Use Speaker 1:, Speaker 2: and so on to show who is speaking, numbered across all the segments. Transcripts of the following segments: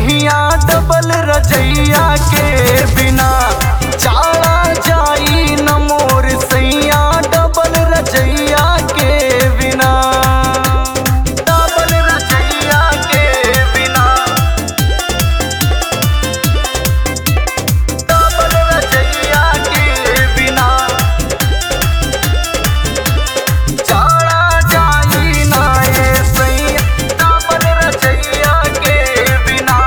Speaker 1: दहिया डबल रजैया के बिना चाला जाई न मोर सैया डबल रजैया के बिना डबल रजैया के बिना डबल रजैया के बिना चाला जाई ना ए सैया डबल रजैया के बिना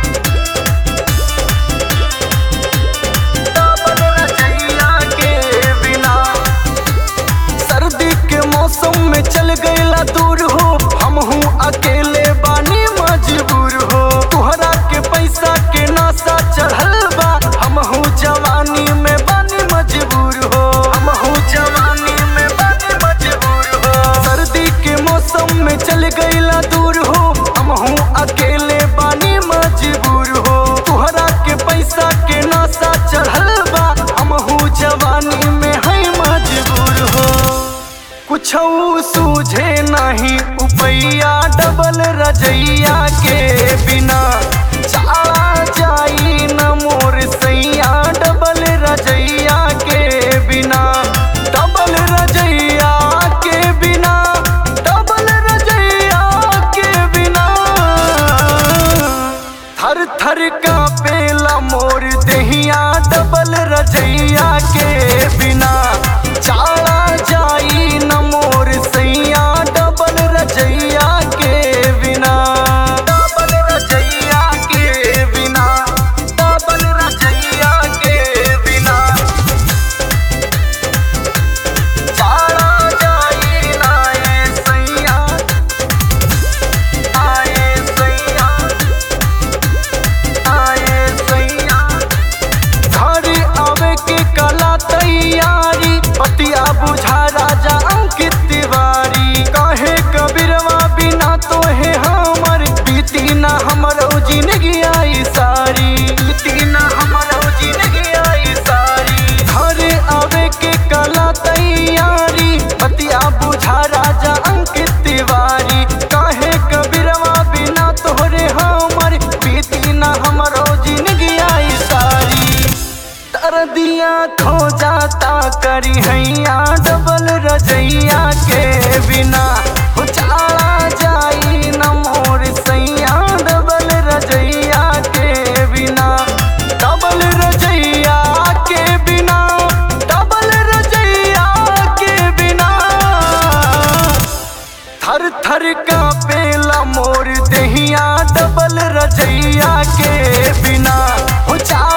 Speaker 1: डबल रजैया के बिना सर्दी के मौसम में चल गईला दूर हो हम हूँ अकेले बानी मजबूर हो तुहरा के पैसा के नासा चढ़ल बा हम हूँ जवानी में बानी मजबूर हो हम हूँ जवानी में बानी मजबूर हो सर्दी के मौसम में चल गईला दूर हो हम हूँ अकेले बानी मजबूर हो तुहरा के पैसा के नासा चढ़ल बा हम हूँ जवानी में है मजबूर हो कुछ सूझे नहीं उपैया डबल रजैया के बिना चाला जाई न मोर सैया डबल रजैया के बिना डबल रजैया के बिना डबल रजैया के बिना थर थर का पेला मोर दहिया डबल रजैया के बिना चाला जाई न मोर सैया डबल रजैया के बिना डबल रजैया के बिना डबल रजैया के बिना चाला जाई ना ए सैया आए सैया आए सैया घर आवे के कला तैयारी पतिया बुझा राजा अंकित तिवारी कहे कबीरवा बिना तो है हमर बीती ना हमरो जिंदगी आई सारी बीती ना हमरो जिंदगी आई सारी घर आवे के कला तैयारी पतिया बुझा राजा अंकित तिवारी कहे कबीरवा बिना तोहरे हमर बीती ना हमरो जिंदगी आई सारी तर दिया खो जाता करी हैया डबल रजैया के बिना हो चाला जाई न मोर सैया डबल रजैया के बिना डबल रजैया के बिना डबल रजैया के बिना थर थर का पेला मोर दहिया डबल रजैया के बिना हो चा